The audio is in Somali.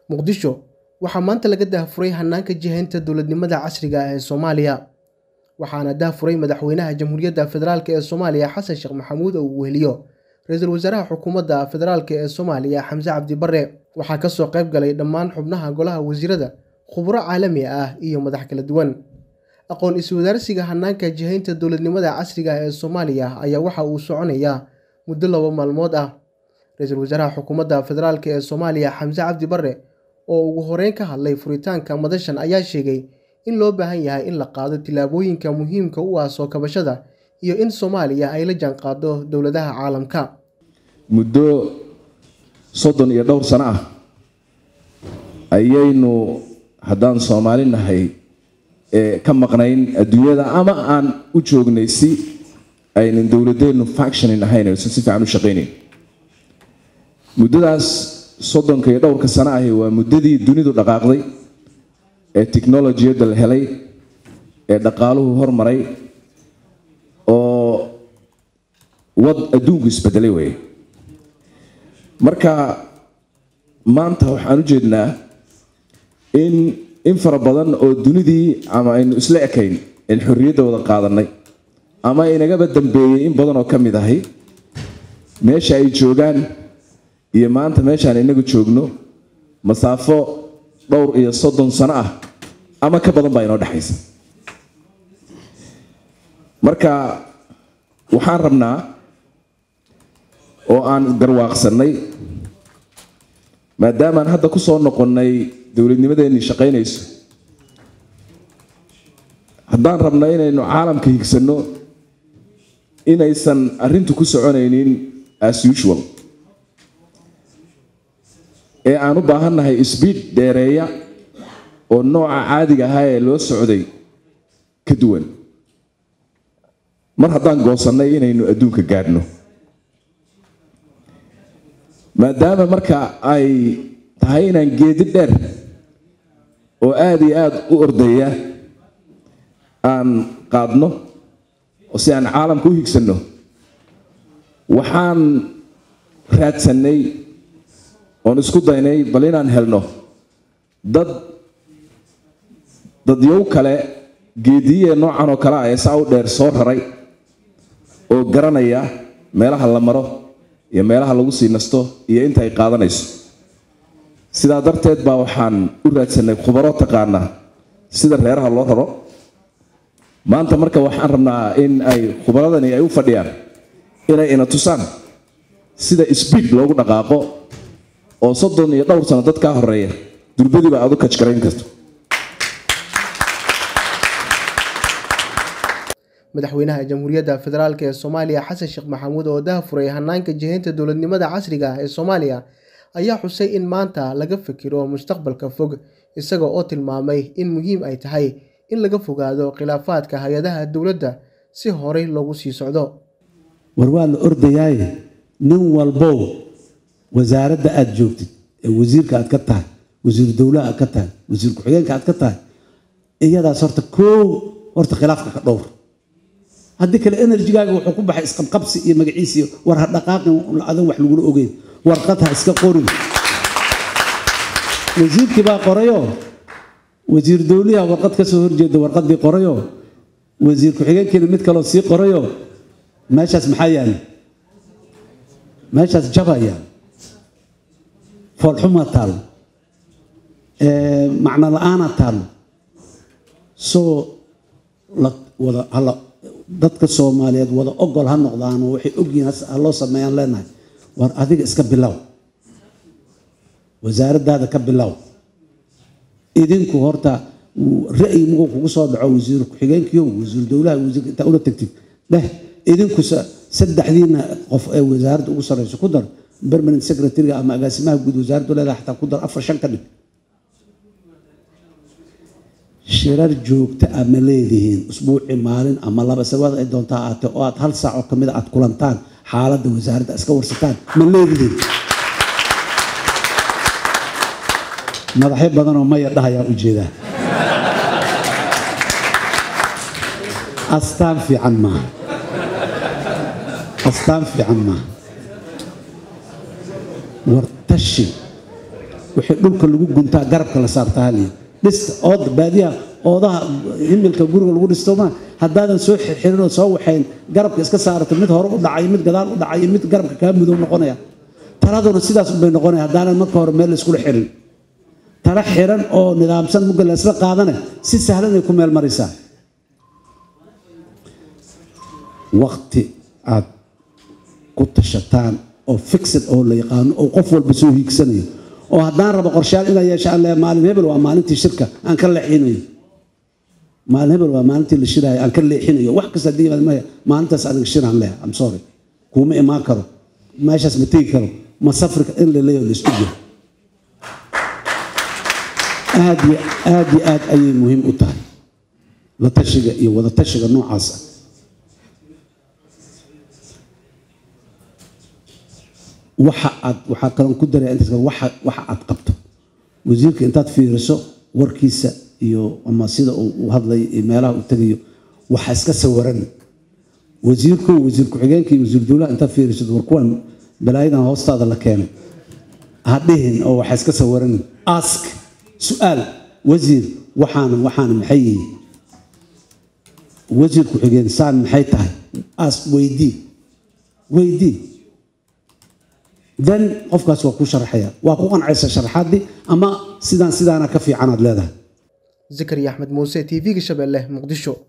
muqdisho waxaa maanta laga daahfuray hanaanka jihaynta dowladnimada casriga ah ee soomaaliya waxaana daahfuray madaxweynaha jamhuuriyadda federaalk ee soomaaliya xasan sheekh maxamuud oo uu weheliyo ra-iisul wasaaraha xukuumadda federaalk ee soomaaliya xamse cabdi barre waxaa kasoo qayb galay dhammaan xubnaha golaha wasiirada khuburo caalami ah iyo madax kala duwan aqoon iswadaarsiga hanaanka jihaynta dowladnimada casriga ah ee soomaaliya ayaa waxa uu soconayaa muddo laba maalmood ah ra-iisul wasaaraha xukuumadda federaalk ee soomaaliya xamse cabdi barre oo ugu horeyn ka hadlay furitaanka madashan ayaa sheegay in loo baahan yahay in la qaado tillaabooyinka muhiimka u ah soo kabashada iyo in soomaaliya ay la jaanqaado dowladaha caalamka muddo soddon iyo dhowr sano ah ayaynu haddaan soomaali nahay ka maqnayn adduunyada ama aan u joognay si aynan dowladeennu factionin ahayn aysan si fiican u shaqaynayn muddadaas soddonka iyo dhowrka sano ahi waa muddadii dunidu dhaqaaqday ee technolojiyadda la helay ee dhaqaaluhu hormaray oo wad adduunku isbedelay wey marka maanta waxaan u jeednaa in in fara badan oo dunidii ama aynu isla ekayn in xorriyadda wada qaadanay ama inagaba dambeeyey in badan oo ka mid ahay meesha ay joogaan iyo maanta meeshaan inagu joogno masaafo dhowr iyo soddon sano ah ama ka badan baa inoo dhexaysa marka waxaan rabnaa oo aan garwaaqsannay maadaamaan hadda ku soo noqonnay dowladnimadeennii shaqaynayso haddaan rabna inaynu caalamka higsanno inaysan arrintu ku soconaynin as usual ee aan u baahannahay sbiid dheereeya oo nooca caadiga ahaa ee loo socday ka duwan mar haddaan goosannay inaynu adduunka gaadhno maadaama marka ay tahay inaan geedi dheer oo aada iyo aada u ordaya aan qaadno oo si aan caalamka u higsanno waxaan raadsannay oon isku daynay bal inaan helno dad dadyow kale geediye noocan oo kale ah ee saa u dheer soo raray oo garanaya meelaha la maro iyo meelaha lagu sii nasto iyo inta ay qaadanayso sidaa darteed baa waxaan u raadsanay khubaro taqaana sida reeraha loo raro maanta marka waxaan rabnaa in ay khubaradani ay u fadhiyaan inay ina tusaan sida sbiid loogu dhaqaaqo oo soddon iyo dhowr sano dad kaa horeeya durbadiiba aad u kajgarayn karto madaxweynaha jamhuuriyadda federaalk ee soomaaliya xasan sheekh maxamuud oo daahfuray hanaanka jihaynta dowladnimada casriga ah ee soomaaliya ayaa xusay in maanta laga fikiro mustaqbalka fog isaga oo tilmaamay in muhiim ay tahay in laga fogaado khilaafaadka hay-adaha dowladda si horey loogu sii socdo war waa la ordayaaye nin walbow wasaaradda aada joogtid ee wasiirka aad ka tahay wasiiru dowlaha aad ka tahay wasiir ku-xigeenka aad ka tahay iyadaas horta koo horta khilaafka ka dhowr haddii kale enerjigaaga wuxuu ku baxay isqabqabsi iyo magaciisi war ha dhaqaaqin adan wax lagula ogeyn warqad ha iska qorin wasiirkii baa qorayo wasiir dowliha warqad ka soo horjeeda warqadii qorayo wasiir ku-xigeenkiina mid kaloo sii qorayo meeshaas maxaa yaala meeshaas jabaya foolxuma taalo macno la-aana taalo soo wada hala dadka soomaaliyeed wada ogol ha noqdaano waxay ogyihiin ha loo sameeyaan leenahay war adiga iska bilow wasaaraddaada ka bilow idinku horta ra'yi muguu kugu soo dhaco wasiir ku-xigeenkiyo wasiir dowlaha wasiirka intaa ula tagtid dheh idinku saddexdiina qof ee wasaaradda ugu sarreyso ku dar permanent secretary ama agaasimaha guud wasaaraddu leedahay xataa ku dar afar shan ka dhig shirar joogta a ma leedihiin usbuuci maalin ama laba sabaad ay doontaa aatee oo aad hal saac oo kamid a aad kulantaan xaaladda wasaaradda iska warsataan ma leedihiin madaxyo badanoo maya dhahayaa u jeedaa astaan fiican maaha astaan fiican maaha war tashi wixii dhulka lagu guntaa garabka la saartaa haliya dhista ooda baadiyaha oodaha himilka guriga lagu dhisto ma haddaadan soo xirxirin oo soo waxayn garabka iska saarato mid hore u dhacay mid gadaal u dhacay mid garabka kaa mudow noqonaya taladuna sidaas unbay noqonaya haddaanan marka hore meel iskula xirin tala xiran oo nidaamsan mugga la isla qaadane si sahlan ay ku meel maraysaa waqti aad ku tashataan oo fixed oo la yaqaano oo qof walba soo hiigsanayo oo haddaan rabo qorshaal inaa yeesha alle maalin hebel waa maalintii shirka aan ka leexinayo maalin hebel waa maalintii la shiraayo aan ka leexinayo wax kasta haddii yimaad maya maalintaas aniga shiraan leh am sorry kuuma imaan karo meeshaas ma tegi karo ma safri in la leeyaho la isku jiro aad iyo aad iyo aad ayay muhiim u tahay la tashiga iyo wada tashiga noocaas ah waxa aad waxaa kaloon ku daraya intaas kale waxa waxa aad qabto wasiirka intaad fiiriso warkiisa iyo ama sida uu u hadlay iyo meelaha uu tegayo waxa iska sawaran wasiirku wasiir ku-xigeenka iyo wasiir dowlaha intaad fiiriso war kuwan balaayadan hoostaada la keenay ha dhihin oo waxa iska sawaran ask su-aal wasiir waxaana waxaana maxay yihiin wasiir ku-xigeen saan maxay tahay ask weydii weydii then qofkaas waa ku sharaxaya waa ku qancaysa sharaxaadii ama sidaan sidaana ka fiicanaad leedahay zakariya axmed muuse t v-ga shabeelle muqdisho